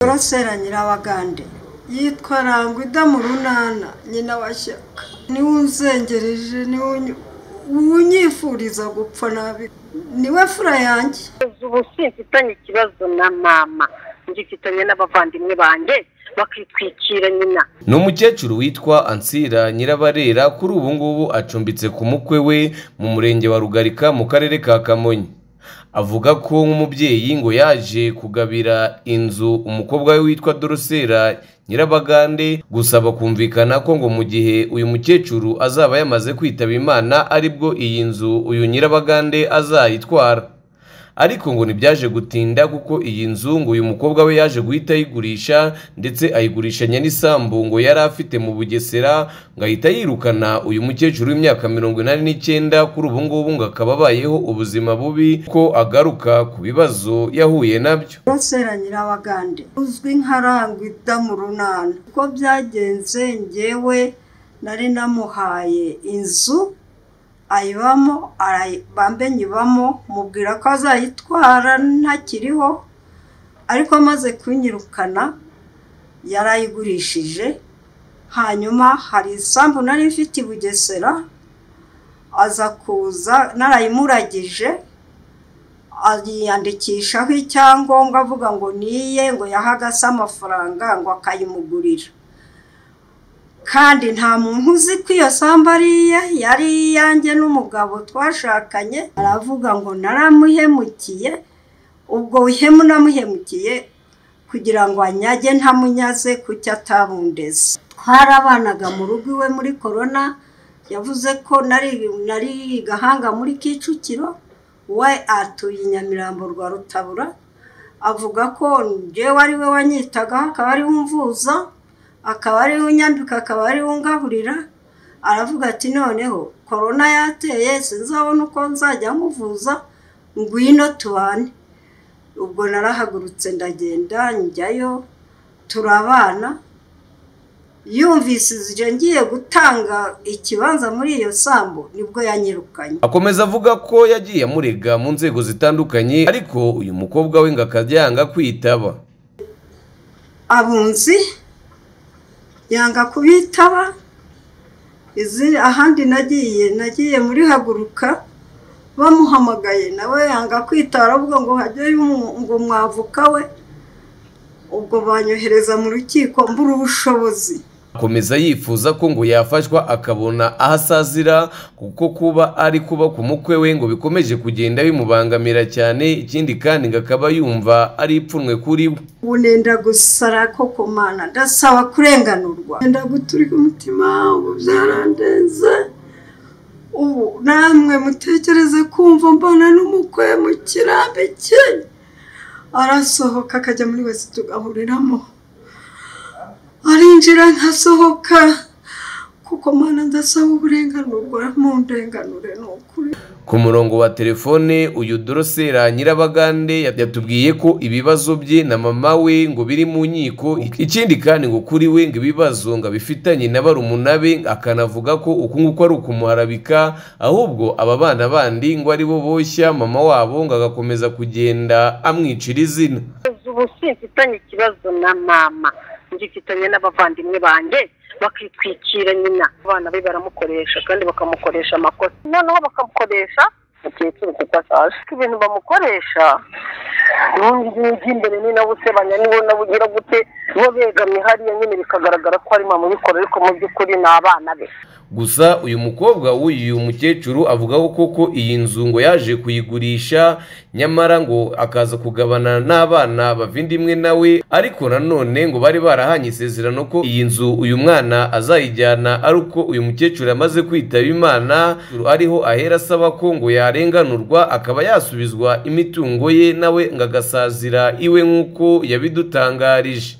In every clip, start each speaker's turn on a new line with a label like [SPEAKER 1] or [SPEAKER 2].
[SPEAKER 1] burasera nyirabagande yitwa rangwida mu runana nyina wa shyaka niwe unzengereje niwe unyifuriza gupfa nabi niwe fura yanjye
[SPEAKER 2] ubu simfitanye ikibazo na mama ngifitanye n'abavandimwe banjye bakitwikira nyina
[SPEAKER 3] ni umukecuru witwa ansira nyirabarera kuri ubu ngubu acumbitse ku mukwe we mu murenge wa rugarika mu karere ka kamonyi avuga ko nk'umubyeyi ngo yaje kugabira inzu umukobwa we witwa dorosera nyirabagande gusaba kumvikana ko ngo mu gihe uyu mukecuru azaba yamaze kwitaba imana aribwo iyi nzu uyu nyirabagande azayitwara ariko ngo ntibyaje gutinda kuko iyi nzu ngo uyu mukobwa we yaje guhita ayigurisha ndetse ayigurishanya n'isambu ngo yari afite mu bugesera ngo ahita yirukana uyu mukecuru w'imyaka mirongo inani n'icyenda kuri ubu ngubu ngo akaba abayeho ubuzima bubi ko agaruka ku bibazo yahuye nabyo
[SPEAKER 1] burasera nyirabagande uzwi nka rangwida mu runana uko byagenze ngewe nari namuhaye inzu ayibamo bambe nyibamo mubwira ko azayitwara ntakiriho ariko amaze kunyirukana yarayigurishije hanyuma hari isambu nari mfite i bugesera aza kuza narayimuragije ayiyandikishaho icyangombwa avuga ngo niye ngo yahagase amafaranga ngo akayimugurira kandi nta muntu uzi ko iyo sambu ari iye yari iyanjye n'umugabo twashakanye aravuga ngo naramuhemukiye ubwo buhemu namuhemukiye kugira ngo anyage ntamunyaze kuki atabundeze twarabanaga mu rugo iwe muri korona yavuze ko nari gahanga muri kicukiro we atuye i nyamirambo rwa rutabura avuga ko njyewe ari we wanyitagaho akaba ariwe umvuza akaba ariwe unyambika akaba ariwe ungaburira aravuga ati noneho korona yateye sinzabona uko nzajya muvuza ngwino tubane ubwo narahagurutse ndagenda njyayo turabana yumvise igihe ngiye gutanga ikibanza muri iyo sambu nibwo yanyirukanye
[SPEAKER 3] akomeza avuga ko yagiye amurega mu nzego zitandukanye ariko uyu mukobwa we ngo akajya yanga kwitaba
[SPEAKER 1] abunzi yanga kubitaba izi ahandi nagiye nagiye muri haguruka bamuhamagaye nawe yanga kwitara avuga ngo hajyeyo ngo mwavuka we ubwo banyohereza mu rukiko mbura ubushobozi
[SPEAKER 3] akomeza yifuza ko ngo yafashwa akabona aho asazira kuko kuba ari kuba ku mukwe we ngo bikomeje kugenda bimubangamira cyane ikindi kandi ngo akaba yumva ari ipfunwe kuri we
[SPEAKER 1] ubu nenda gusara koko mana ndasaba kurenganurwa nenda guturika umutima ubu byarandenze ubu namwe mutekereze kumva mbona n'umukwe mu kirambi cye arasohoka akajya muri wese tugahuriramo arinjira nkasohoka kuko mana ndasaba uburenganurwa mu ndenganure ni ukuri
[SPEAKER 3] ku murongo wa telefone uyu dorosera nyirabagande yatubwiye ko ibibazo bye na mama we ngo biri mu nkiko ikindi kandi ngo kuri we ngo ibibazo ngo abifitanye na barumuna be akanavuga ko uku nguku ari ukumuharabika ahubwo aba bana bandi ngo ari bo boshya mama wabo ngo agakomeza kugenda amwicira izina
[SPEAKER 2] ubu simfitanye ikibazo na mama ngifitanye n'abavandimwe banjye bakitwikira nyina abana be baramukoresha kandi bakamukoresha amakosa noneho bakamukoresha mukecuru kuko ashaje ibintu bamukoresha n'uyu imbere ni nawe usebanya niwo nawe ugira gute bo begamye hariya nyine bikagaragara ko ari mama ubikora ariko mu by'ukuri ni abana be
[SPEAKER 3] gusa uyu mukobwa w'uyu mukecuru avuga ko koko iyi nzu ngo yaje kuyigurisha nyamara ngo akaza kugabana n'abana bavindimwe nawe ariko nanone ngo bari barahanye isezerano ko iyi nzu uyu mwana azayijyana ari uko uyu mukecuru amaze kwitaba imana ariho ahera asaba ko ngo yarenganurwa akaba yasubizwa imitungo ye nawe ngo agasazira iwe nk'uko yabidutangarije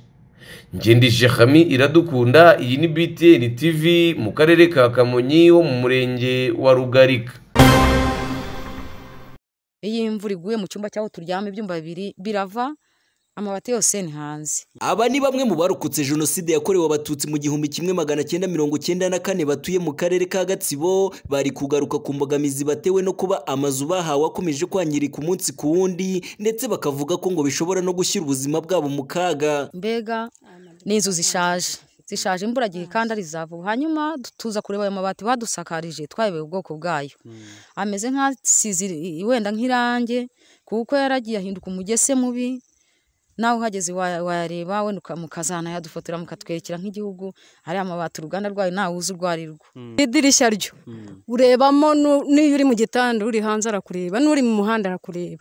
[SPEAKER 3] ngende shekami iradukunda iyi ni btn tv mu karere ka kamonyi ho mu murenge wa rugarika
[SPEAKER 4] iyo imvura iguye mu cyumba cy'aho turyama ibyumba bibiri birava amabati yose ni hanze
[SPEAKER 5] aba ni bamwe mu barokotse jenoside yakorewe abatutsi mu gihumbi kimwe magana cyenda mirongo cyenda na kane batuye mu karere ka gatsibo bari kugaruka ku mbogamizi batewe no kuba amazu bahawe akomeje kwangirika umunsi ku wundi ndetse bakavuga ko ngo bishobora no gushyira ubuzima bwabo mu kaga
[SPEAKER 4] mbega ni inzu zishaje zishaje imburagihe kandi ari izavu hanyuma tuza kureba ayo mabati badusakarije twayobewe ubwoko bwayo ameze nk'asize i- wenda nk'irange kuko yaragiye ahinduka umugese mubi nawe uhageze wa- wayareba wenda uka- mukazanayadufotora mukatwerekera nk'igihugu ariya mabati uruganda rwayo ntawe uzi urwo ari rwo
[SPEAKER 6] idirishya ryo urebamo nu- n'iyo uri mu gitanda uri hanze arakureba n'uri mu muhanda arakureba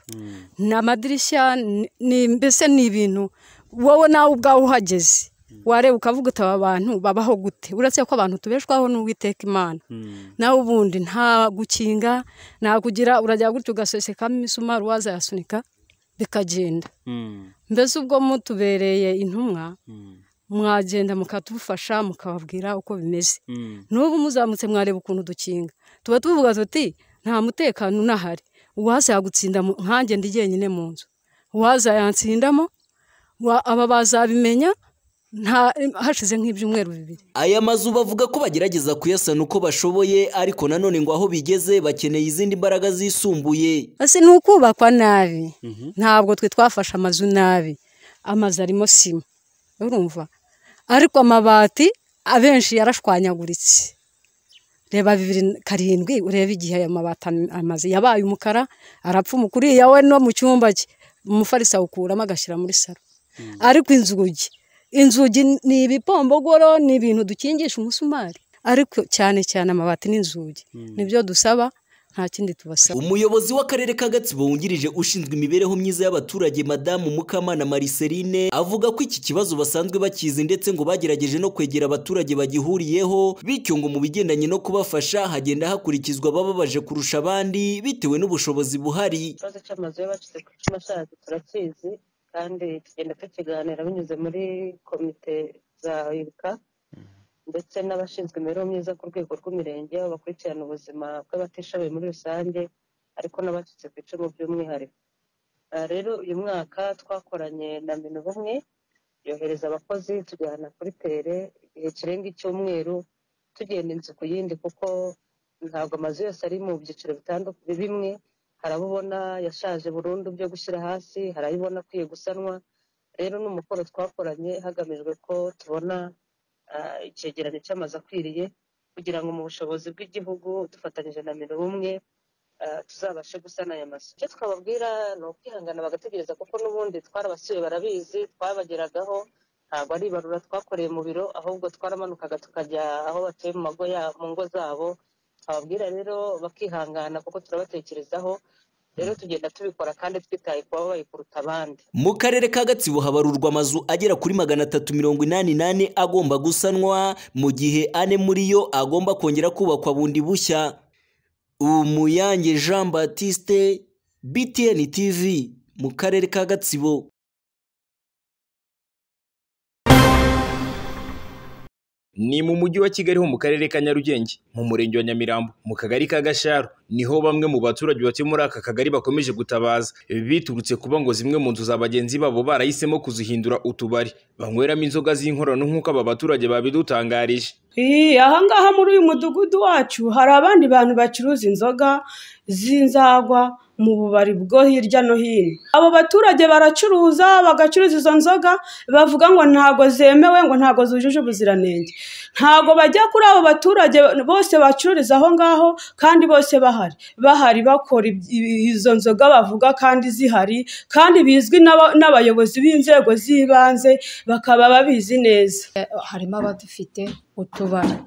[SPEAKER 6] ni amadirishya ni- ni- mbese ni ibintu wowe nawe ubwawe uhageze wareba ukavuga uti aba bantu babaho gute uretse ko abantu tubeshwaho n'uwiteka imana nawe ubundi nta gukinga nta kugira urajya gutya ugasosekamo imisumari waza yasunika bikagenda mbese ubwo mutubereye intumwa mwagenda mukadufasha mukababwira uko bimeze n'ubu muzamutse mwareba ukuntu dukinga tuba tuvuga tuti nta mutekano unahari uwaza yagutsinda mu- nkanjye ndi jyenyine mu nzu uwaza yantsindamo wa- aba bazabimenya nta hashize nk'ibyumweru bibiri
[SPEAKER 5] aya mazu bavuga ko bagerageza kuyasana uko bashoboye ariko nanone ngo aho bigeze bakeneye izindi mbaraga zisumbuye
[SPEAKER 6] ese ni ukubakwa nabi ntabwo twe twafashe amazu nabi amazu arimo sima urumva ariko amabati abenshi yarashwanyaguritse reba bibiri na karindwi urebe igihe ayo mabati am- amaze yabaye umukara arapfuma kuriya we no mu cyumba cye umufariso awukuramo agashyira muri saro ariko inzugi inzugi ni ibipombogoro ni ibintu dukingisha umusumari ariko cyane cyane amabati n'inzugi nibyo dusaba nta kindi tubasaba
[SPEAKER 5] umuyobozi w'akarere ka gatsibo wungirije ushinzwe imibereho myiza y'abaturage madamu mukamana mariceline avuga ko iki kibazo basanzwe bakizi ndetse ngo bagerageje no kwegera abaturage bagihuriyeho bityo ngo mu bigendanye no kubafasha hagenda hakurikizwa abababaje kurusha abandi bitewe n'ubushobozi buhari
[SPEAKER 7] ikibazo cy'amazu y'abacitse ku icumu ashaje turakizi kandi tugenda tukiganira binyuze muri komite za ibuka ndetse n'abashinzwe imibereho myiza ku rwego rw'imirenge aho bakurikirana ubuzima bw'abatishoboye muri rusange ariko n'abacitse ku icumu by'umwihariko Ah, rero uyu mwaka twakoranye na minu bumwe yohereza abakozi tujyana kuri tere igihe kirenga icyumweru tugenda inzu ku yindi kuko ntabwo amazu yose ari mu byiciro bitandukanye bimwe hari abo ubona yashaje burundu byo gushyira hasi hari ayo ubona akwiye gusanwa rero ni umukoro twakoranye hagamijwe ko tubona ah, icyegeranyo cy'amazu akwiriye kugira ngo mu bushobozi bw'igihugu dufatanyije na mirongo umwe ah, tuzabashe gusana aya mazu icyo twababwira ni ukwihangana bagategereza kuko n'ubundi twarabasuye barabizi twabageragaho ntabwo ari ibarura twakoreye mu biro ahubwo twaramanukaga tukajya aho batuye mu mago ya- mu ngo zabo ababwira rero bakihangana kuko turabatekerezaho rero tugenda tubikora kandi twitaye ku babaye kuruta abandi
[SPEAKER 5] mu karere ka gatsibo habarurwa amazu agera kuri magana atatu mirongo inani n'ane agomba gusanwa mu gihe ane muri yo agomba kongera kubakwa bundi bushya umuyange jean batiste btn tv mu karere ka gatsibo
[SPEAKER 8] ni mu mujyi wa kigali ho mu karere ka nyarugenge mu murenge wa nyamirambo mu kagari ka gasharo niho bamwe mu baturage batuye muri aka kagari bakomeje gutabaza biturutse kuba ngo zimwe mu nzu za bagenzi babo barahisemo kuzihindura utubari banyweramo inzoga z'inkorano nk'uko aba baturage babidutangarije
[SPEAKER 9] Ii, ahangaha muri uyu mudugudu wacu hari abandi bantu bacuruza inzoga z'inzagwa mu bubari bwo hirya no hino abo baturage baracuruza bagacuruza izo nzoga bavuga ngo ntabwo zemewe ngo ntabwo zujuje ubuziranenge ntabwo bajya kuri abo baturage bose bacururiza aho ngaho kandi bose bahari bahari bakora iby- ibi- izo nzoga bavuga kandi zihari kandi bizwi n'aba- n'abayobozi b'inzego z'ibanze bakaba babizi neza
[SPEAKER 10] harimo abadufite utubari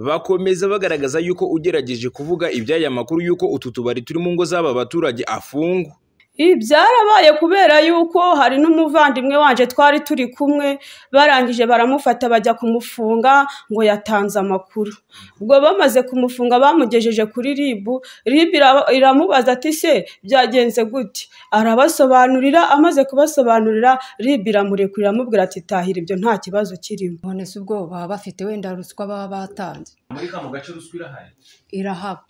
[SPEAKER 8] bakomeza bagaragaza yuko ugerageje kuvuga iby'aya makuru yuko utu tubari turi mu ngo z'aba baturage afungwa
[SPEAKER 9] Ii, byarabaye kubera yuko hari n'umuvandimwe wanje twari turi kumwe barangije baramufata bajya kumufunga ngo yatanze amakuru ubwo bamaze kumufunga bamugejeje kuri ribu ribu ira- iramubaza ati se byagenze gute arabasobanurira amaze kubasobanurira ribu iramurekurira amubwira ati tahira ibyo nta kibazo kirimo
[SPEAKER 10] none si ubwo baba bafite wenda ruswa baba batanze
[SPEAKER 8] muri kano gace ruswa irahari
[SPEAKER 10] irahaba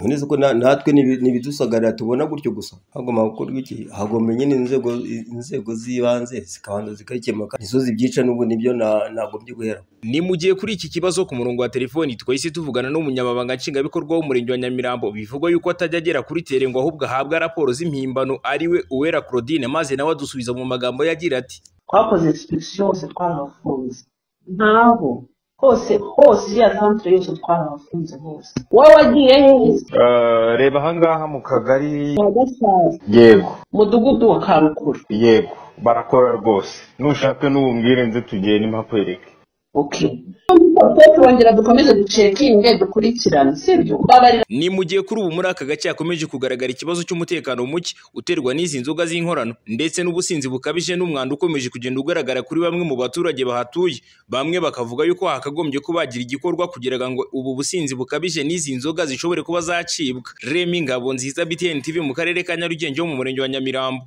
[SPEAKER 11] neza ko na- natwe ni ibi- ni ibidusagarira tubona gutyo gusa hagomba gukorwa iki hagomba nyine inzego inzego z'ibanze zikabanza zikabikemuka nizo zibyica n'ubu nibyo na- nagombye guhera
[SPEAKER 8] ni mu gihe kuri iki kibazo ku murongo wa telefoni twahise tuvugana n'umunyamabanga nshingwabikorwa w'umurenge wa nyamirambo bivugwa yuko atajya agera kuri tere ngo ahubwo ahabwe raporo z'impimbano ariwe uwera claudine maze nawe adusubiza mu magambo yagira ati
[SPEAKER 12] twakoze inspekisiyo hose twarabafunze ntabo hose hose ya santere yose twarabafunze hose wowe wagiye hehe
[SPEAKER 13] Eh, reba ahangaha mu kagari
[SPEAKER 12] kwa gasaza
[SPEAKER 13] yego
[SPEAKER 12] mudugudu wa karukura
[SPEAKER 13] yego barakora rwose nushaka n'ubumbwire nze tugende mpakwereke
[SPEAKER 12] okay Tuba turongera dukomeze ducekinge dukurikirane sibyo babarira
[SPEAKER 8] ni mu gihe kuri ubu muri aka gace hakomeje kugaragara ikibazo cy'umutekano muke uterwa n'izi nzoga z'inkorano ndetse n'ubusinzi bukabije n'umwanda ukomeje kugenda ugaragara kuri bamwe mu baturage bahatuye bamwe bakavuga yuko hakagombye ko bagira igikorwa kugira ngo ubu businzi bukabije n'izi nzoga zishobore kuba zacibwa remi ngabo nziza btn tv mu karere ka nyarugenge ho mu murenge wa nyamirambo